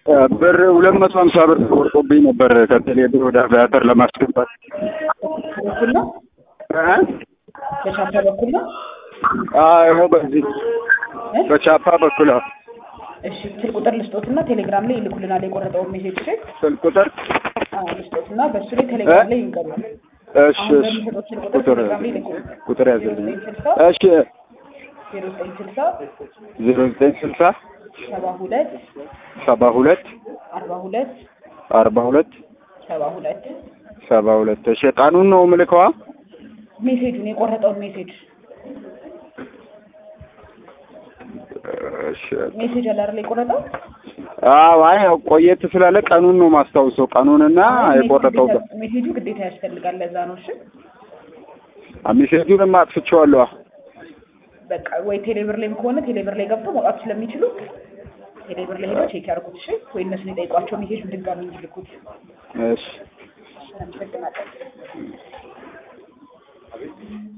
ብር ሁለት መቶ ሀምሳ ብር ተቆርጦብኝ ነበር ከቴሌ ብር ወደ አቪያተር ለማስገባት በኩል ነው እ? በቻፓ በኩል ነው። አዎ ይኸው በዚህ እ? በቻፓ በኩል አዎ። እሺ ስልክ ቁጥር ልስጦትና ቴሌግራም ላይ ይልኩልናል የቆረጠውን ሜሴጅ እሺ። ስልክ ቁጥር አዎ ልስጦትና በእሱ ላይ ቴሌግራም ላይ ይንገሩ። እሺ አሁን እሺ በሚሰጡት ስልክ ቁጥር ቁጥር ቴሌግራም ላይ ይልኩ። ቁጥር ያዘልኝ ስልሳ እሺ ዜሮ ዘጠኝ ስልሳ ዜሮ ዘጠኝ ስልሳ ሰባ ሁለት ሰባ ሁለት አርባ ሁለት አርባ ሁለት ሰባ ሁለት ሰባ ሁለት እሺ ቀኑን ነው ምልከዋ ሜሴጁን የቆረጠውን ሜሴጅ እሺ ሜሴጅ አለ አይደል የቆረጠው አዎ አይ ያው ቆየት ስላለ ቀኑን ነው ማስታውሰው ቀኑንና የቆረጠው ቀን ሜሴጁ ግዴታ ያስፈልጋል። ለዛ ነው እሺ። ሜሴጁን አጥፍቼዋለሁ በቃ ወይ ቴሌብር ላይም ከሆነ ቴሌብር ላይ ገብተው መውጣት ስለሚችሉ ቴሌብር ላይ ሄደው ቼክ ያድርጉት። እሺ ወይ እነሱን የጠይቋቸው ሜሴጁን ድጋሚ እንዲልኩት። እሺ አመሰግናለሁ።